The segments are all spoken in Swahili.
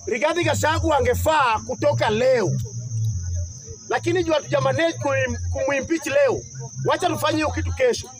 Rigathi Gachagua angefaa kutoka leo, lakini juu hatujamanage kumwimpeach leo, wacha tufanye hiyo kitu kesho.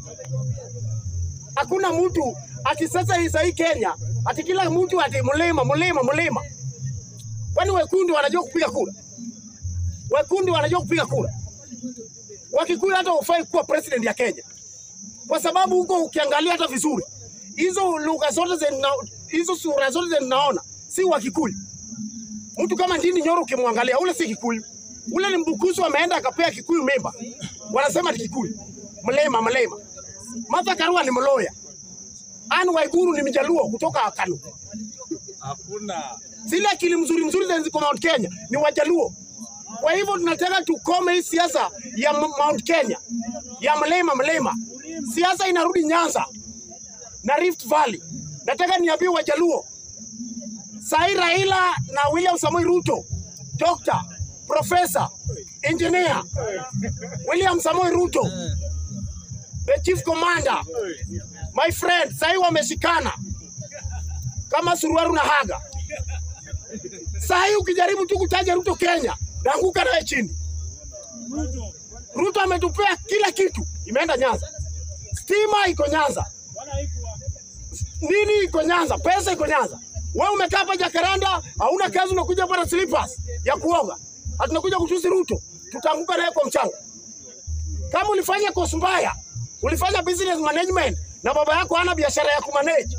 Hakuna mtu ati sasa hii sahii Kenya ati kila mtu ati mlima mlima mlima. Kwani wekundu wanajua kupiga kura? Wekundu wanajua kupiga kura? Wakikuyu hata ufai kuwa president ya Kenya, kwa sababu huko ukiangalia hata vizuri hizo lugha zote zina hizo sura zote zinaona si wa Kikuyu. Mtu kama Ndindi Nyoro ukimwangalia ule si Kikuyu, ule ni Mbukusu ameenda akapea Kikuyu mimba, wanasema ni Kikuyu. Mlema mlema. Martha Karua ni Mloya. Anne Waiguru ni Mjaluo kutoka Kanu. Hakuna. Zile akili mzuri mzuri zenye ziko Mount Kenya ni Wajaluo. Kwa hivyo tunataka tukome hii siasa ya M- Mount Kenya ya mlema mlema. Siasa inarudi Nyanza na Rift Valley. Nataka niambie Wajaluo, sahi Raila na William Samoei Ruto, Dr. Professor, Engineer William Samoei Ruto, the Chief Commander, my friend, sahi wameshikana kama suruaru na haga. Sahi ukijaribu tu kutaja Ruto Kenya, naanguka naye chini. Ruto ametupea kila kitu, imeenda Nyanza, stima iko Nyanza, nini iko Nyanza, pesa iko Nyanza. Wewe umekaa hapa Jakaranda, hauna kazi, unakuja hapa na slippers ya kuoga, hatunakuja kutusi Ruto, tutaanguka naye kwa mchanga. Kama ulifanya kosi mbaya, ulifanya business management na baba yako hana biashara ya kumanage,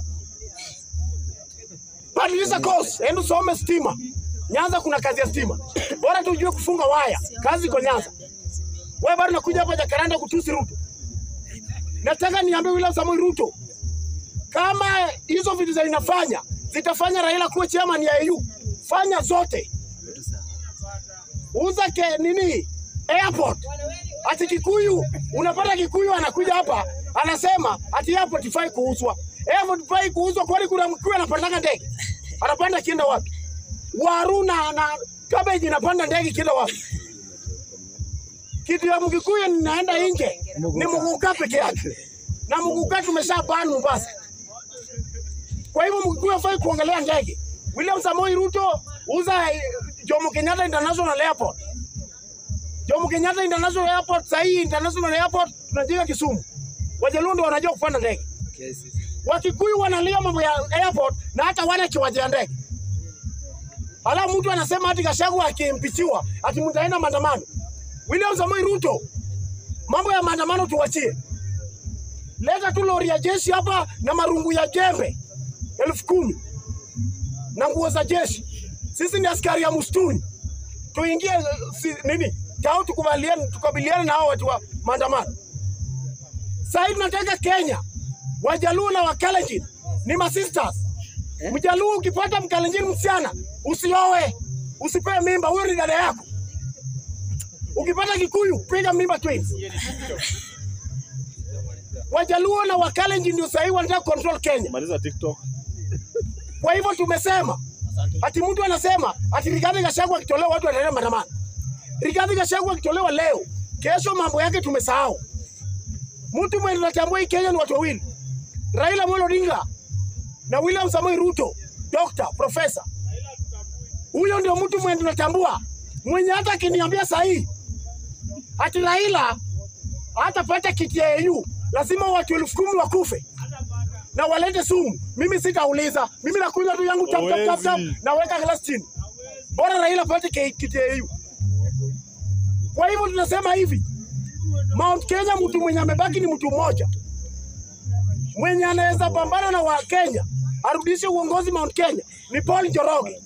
badilisha course, enda usome stima. Nyanza kuna kazi ya stima, bora tu ujue kufunga waya, kazi iko Nyanza. Wewe bado unakuja hapa Jakaranda kutusi Ruto. Nataka niambie William Samoei Ruto, kama hizo vitu za inafanya zitafanya Raila kuwa chairman ya AU, fanya zote, uza ke nini airport. Ati Kikuyu unapata Kikuyu anakuja hapa anasema ati airport ifai kuuzwa, airport ifai kuuzwa. Kwani kuna Mkikuyu anapandanga ndege, anapanda kienda wapi? Waru na na cabbage inapanda ndege kienda wapi? Kitu ya Mkikuyu ninaenda nje ni Muguka peke yake, na Muguka tumesha ban Mombasa. Kwa hivyo Mkikuyu hafai kuongelea ndege. William Samoei Ruto uza eh, Jomo Kenyatta International Airport. Jomo Kenyatta International Airport, sasa hii International Airport tunajenga Kisumu. Wajaluo ndio wanajua kupanda ndege. Wakikuyu wanalia mambo ya airport na hata wana kiwanja ya ndege. Alafu mtu anasema ati Gachagua akimpichiwa ati mtaenda maandamano. William Samoei Ruto, mambo ya maandamano tuwachie. Leta tu lori ya jeshi hapa na marungu ya jembe elfu kumi na nguo za jeshi. Sisi ni askari ya msituni, tuingie eh, si, nini tao tukubaliane, tukabiliane na hao watu wa maandamano. Sasa hivi tunataka Kenya, Wajaluo na Wakalenjin ni masisters. Mjaluo ukipata Mkalenjin msichana usioe, usipewe mimba, huyo ni dada yako. Ukipata Kikuyu piga mimba twins. Wajaluo na Wakalenjin ndio sahii wanataka control Kenya. Maliza TikTok. Kwa hivyo tumesema ati mtu anasema ati Rigathi Gachagua akitolewa watu wataenda maandamano. Rigathi Gachagua akitolewa leo, kesho mambo yake tumesahau. Mtu mwenye tunatambua hii Kenya ni watu wawili, Raila Amolo Odinga na William Samoei Ruto, Dr. Professor. Huyo ndio mtu mwenye tunatambua, mwenye hata akiniambia sahihi ati Raila hatapata kiti ya AU, lazima watu elfu kumi wakufe na walete sumu. Mimi sitauliza, mimi nakunywa tu yangu tap tap tap tap, Hawezi. naweka glasi chini, bora Raila apate ki- kiti ya AU. Kwa hivyo tunasema hivi, Mount Kenya, mtu mwenye amebaki ni mtu mmoja mwenye anaweza pambana na Wakenya arudishe uongozi Mount Kenya ni Paul Njoroge.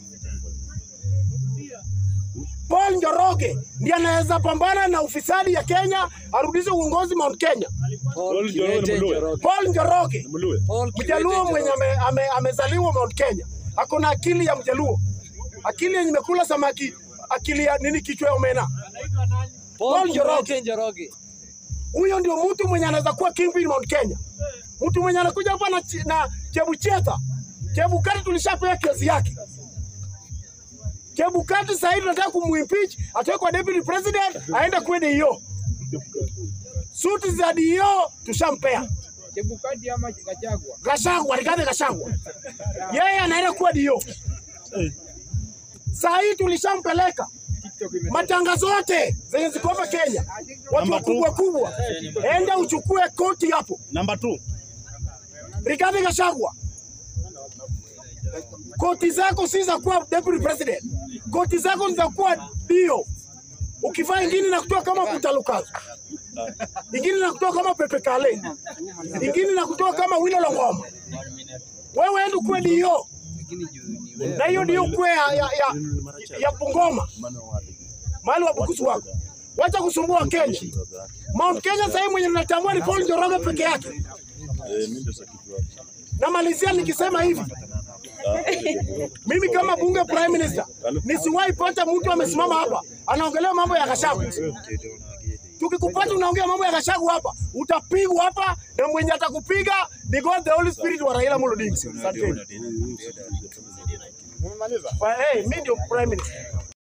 Paul Njoroge ndiye anaweza pambana na ufisadi ya Kenya arudishe uongozi Mount Kenya. Paul Njoroge ni Mluya. Paul Njoroge Ni Mluya. Mjaluo mwenye ame, ame, amezaliwa Mount Kenya, ako na akili ya Mjaluo, akili yenye imekula samaki, akili ya nini, kichwa ya omena. Paul Njoroge. Njoroge. Huyo ndio mtu mwenye anaweza kuwa kingpin Mount Kenya, mtu mwenye anakuja hapa na, chi- na Chebukati. Chebukati tulishapea kesi yake. Chebukati sasa hivi tunataka kumwimpeach, atoe kwa deputy president, aende kuwe DO. Suti za DO tushampea. Chebukati ama Gachagua. Gachagua, Rigathi Gachagua. Yeye anaenda kuwa DO. Saa hii tulishampeleka matangazo yote zenye ziko hapa Kenya, watu Number two. wakubwa kubwa, enda uchukue koti hapo. Number two. Rigathi Gachagua, koti zako si za kuwa deputy president, koti zako ni za kuwa dio. Ukivaa ingine na kutoa kama kutalukazo, ingine na kutoa kama Pepe Kale, ingine na kutoa kama Wilo Longoma. Wewe enda kuwe dio, na hiyo ndio kuwe ya, ya, ya, ya Bungoma, mahali wa bukusu wako. Wacha kusumbua Kenya. Mount Kenya sasa hivi mwenye natambua ni Paul Njoroge peke yake. Namalizia nikisema hivi, mimi kama bunge prime minister nisiwahi pata mtu amesimama hapa anaongelea mambo ya Gachagua. Tukikupata unaongea mambo ya Gachagua hapa, utapigwa hapa, na mwenye atakupiga ni God the Holy Spirit wa Raila Amolo Odinga. Asanteni. Kwa- Hey, mimi ndio prime minister.